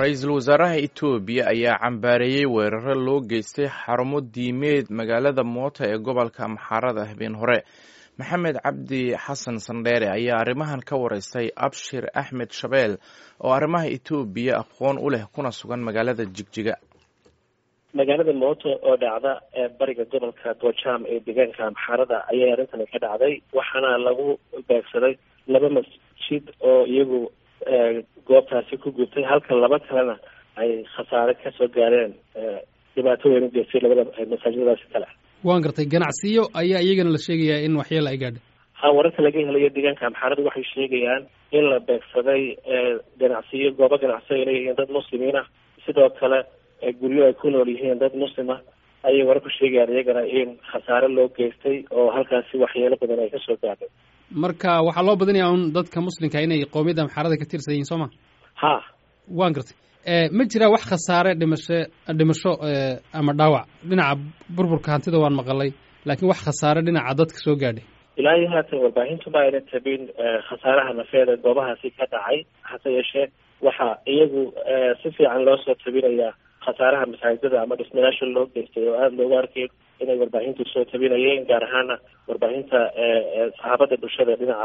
ra-iisul wasaaraha etoobiya ayaa cambaareeyey weeraro loo geystay xarumo diimeed magaalada moota ee gobolka amxaarada habeen hore maxamed cabdi xasan sandheere ayaa arrimahan ka wareystay abshir axmed shabeel oo arrimaha etoobiya aqoon u leh kuna sugan magaalada jigjiga magaalada mooto oo dhacda ee bariga gobolka gojaam ee deegaanka amxaarada ayay arrintani ka dhacday waxaana lagu beegsaday laba masjid oo iyagu goobtaasi ku gubtay halka laba kalena ay khasaare kasoo gaareen dhibaato weyn u geystay labada masaajidadaasi kale waan gartay ganacsiyo ayaa iyagana la sheegayaa in waxyeelo ay gaadhay ha wararka laga helayo deegaanka amxaarada waxay sheegayaan in la beegsaday ganacsiyo goobo ganacsi ay leeyihiin dad muslimiin ah sidoo kale guryo ay ku nool yihiin dad muslima ayay warar ku sheegayaan iyagana in khasaare loo geystay oo halkaasi waxyeelo badan ay kasoo gaadhay marka waxaa loo badinayaa un dadka muslimka inay qoomiyadda amxaarada ka tirsan yihiin soo ma ha waan gartay ma jiraa wax khasaare dhimasho dhimasho ama dhaawac dhinaca burburka hantida waan maqalay laakiin wax khasaare dhinaca dadka soo gaadhay ilaa iyo haatan warbaahintu ma ayna tabin khasaaraha nafeeda goobahaasi ka dhacay hase yeeshee waxaa iyagu si fiican loo soo tabinayaa khasaaraha masaajidada ama dhismayaasha loo geystay oo aada loogu arkay inay warbaahintu soo tabinayeen gaar ahaana warbaahinta saxaabada bulshada dhinaca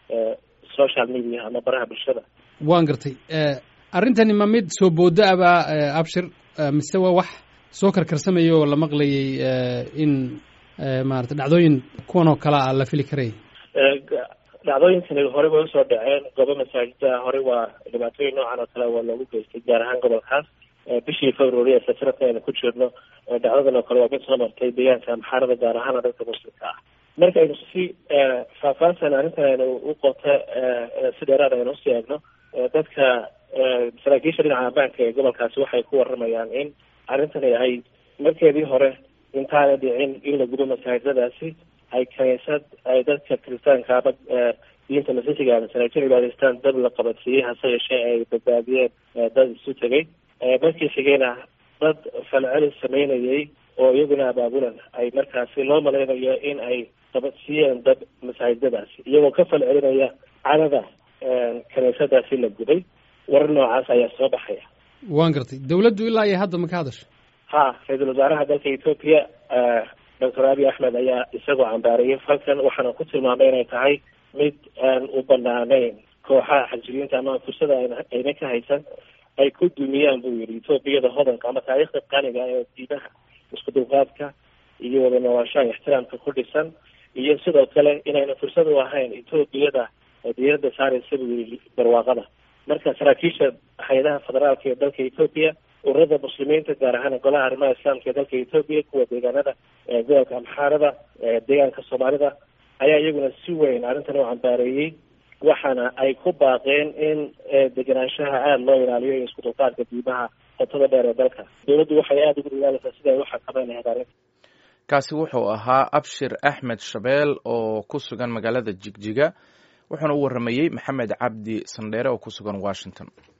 social media ama baraha bulshada waan gartay arrintani ma mid soo boodo abaa abshir mise waa wax soo karkarsamaya oo la maqlayay in maarata dhacdooyin kuwan oo kale a la fili karaya dhacdooyinkani horey way usoo dhaceen goobo masaajida horey waa dhibaatooyin noocan oo kale waa loogu geystay gaar ahaan gobolkaas bishii february ee sanadka aynu ku jirno dhacdadan oo kale waa mid soo martay deegaanka amxaarada gaar ahaana dadka muslimka ah marka aynu si faahfaahsan arrintan aynu u qoto si dheeraad aynu usii eegno dadka saraakiisha dhinaca ammaanka ee gobolkaasi waxay ku waramayaan in arrintani ay markeedii hore intaana dhicin in la gubo masaajidadaasi ay kaniisad ay dadka kiristaanka ama diinta masiixiga masanaajin cibaadaystaan dab la qabansiiyey hase yeeshee ay badbaadiyeen dad isu tegay markii xigeyna dad falceli sameynayay oo iyaguna abaabulan ay markaasi loo malaynayo in ay qabadsiiyeen dad masaajidadaasi iyagoo ka falcelinaya cadada kaniisadaasi la guday warar noocaas ayaa soo baxaya waan gartay dawladdu ilaa iyo hadda ma ka hadasha ha ra-iisul wasaaraha dalka etoobiya doctor abiy axmed ayaa isagoo cambaarayay falkan waxaana ku tilmaamay inay tahay mid aan u banaanayn kooxaha xajiriinta ama fursada ayna ka haysan ay ku dumiyaan buu yihi etoobiyada hodanka ama taariikhda qaniga ee diimaha isku dulqaadka iyo wada noolaashaha ixtiraamka ku dhisan iyo sidoo kale inayna fursad u ahayn etoobiyada diirada saaraysa buu yihi barwaaqada marka saraakiisha hay-adaha federaalka ee dalka etoobiya ururada muslimiinta gaar ahaan golaha arrimaha islaamka ee dalka etoobiya kuwa deegaanada gobolka amxaarada deegaanka soomaalida ayaa iyaguna si weyn arrintan u cambaareeyey waxaana ay ku baaqeen in degenaanshaha aada loo ilaaliyo iyo isku dulqaadka diimaha qotada dheer ee dalka dawladdu waxay aada ugu dadaalaysaa sida ay u xakameyn lahayd arrinta kaasi wuxuu ahaa abshir axmed shabeel oo ku sugan magaalada jigjiga wuxuuna u waramayey maxamed cabdi sandheere oo ku sugan washington